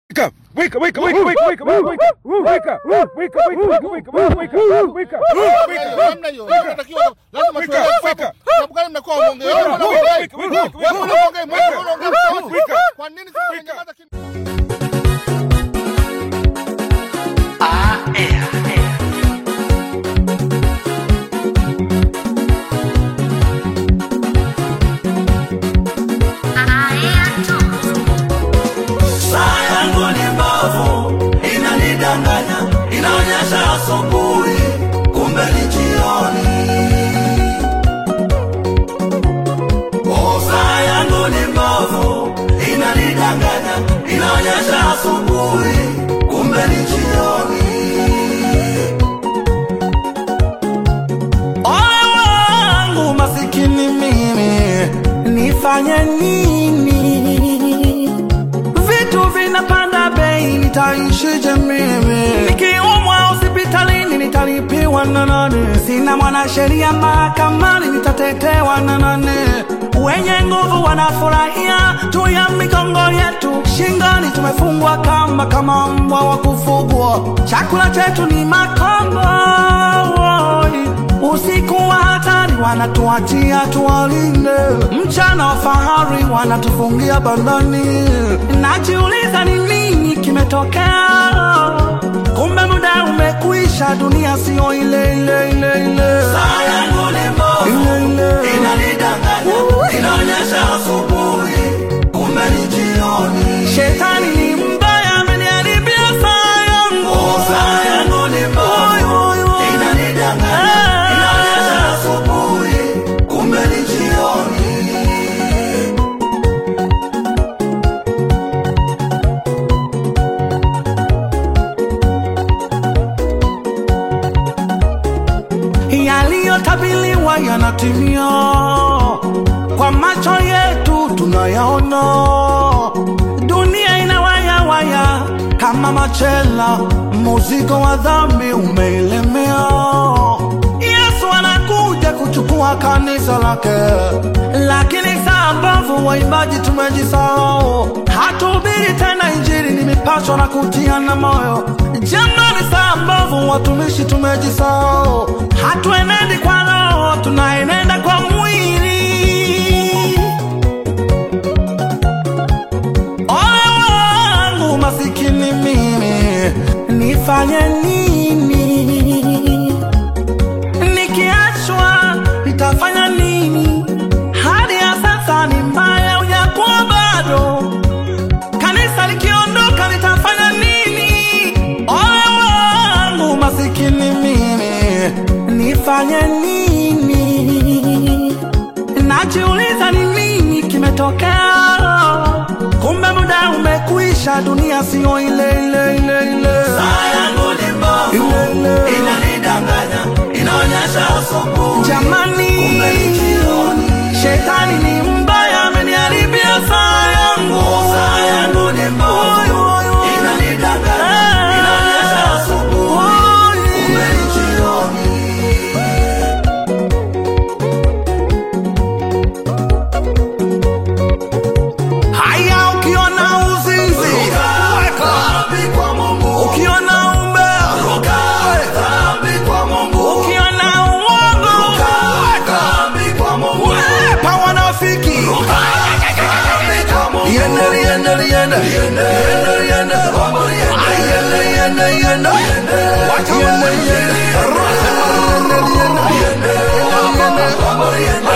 Wake up! Wake up! Wake up! Wake up! Wake up! Wake up! Wake up! Wake up! Wake up! Wake up! Wake up! Wake up! Wake up! Wake up! Namna hiyo inatakiwa lazima Wake tuelewe up, wake sababu up. sababu gani mnakuwa waonge Wake up, wake up, wake up, wake up, wake up, wewe unaongea wake mmoja up, unaongea wake up, wake up. kwa nini sasa Wake up. unanyamaza kimya Saa yangu ni mbovu, inanidanganya, inaonyesha asubuhi, kumbe ni jioni. Oh, saa yangu ni mbovu, inanidanganya, inaonyesha asubuhi, kumbe ni jioni. Ole wangu masikini mimi, nifanye nini? Vitu vinapanda bei, nitaishije mimi? Nikiumwa hospitalini nitalipiwa na nani? Sina mwanasheria mahakamani, nitatetewa na nani? Wenye nguvu wanafurahia juu ya migongo yetu, shingoni tumefungwa kamba kama mbwa wa kufugwa. Chakula chetu ni makombo Usiku wa hatari wanatuachia tuwalinde, mchana wa fahari wanatufungia bandani. Najiuliza ni nini kimetokea, kumbe muda umekwisha, dunia sio ile ile ile ile. Saa yangu ni mbovu, ile ile inanidanganya, inaonyesha asubuhi, kumbe ni jioni. Shetani ni mbaya, ameniharibia saa yangu. Oh, saa yangu ni mbovu, inanidanganya, inaonyesha asubuhi, kumbe ni jioni. yaliyotabiliwa yanatimia, kwa macho yetu tunayaona. Dunia inawayawaya kama machela, muzigo wa dhambi umeilemea. Yesu anakuja kuchukua kanisa lake, lakini saa mbovu waimbaji tumejisahau. Hatuhubiri tena Injili, ni mipasho na kutiana moyo. Jamani, saa mbovu watumishi tumejisahau. Hatuenendi kwa roho, tunaenenda kwa mwili. Ole wangu masikini mimi, nifanye nini? Nikiachwa nitafanya nini? Hali ya sasa ni mbaya, ujakuwa bado. Kanisa likiondoka nitafanya nini? Ole wangu masikini mimi, nifanye nini? Najiuliza ni nini kimetokea, kumbe muda umekwisha, dunia sio ile ile ile ile. Saa yangu ni mbovu, ile ile inanidanganya, inaonyesha asubuhi, jamani, kumbe ni jioni. Shetani ni mbaya, ameniharibia saa yangu. Saa yangu ni mbovu, inanidanganya, inaonyesha asubuhi, kumbe ni jioni. Haya, ukiona uzinzi weka kwa Mungu, ukiona umbea weka kwa Mungu, ukiona uongo weka kwa Mungu, wepa wanafiki yende yende yende yende yende Ay, yende yende yende wacha yende yende yende yende yende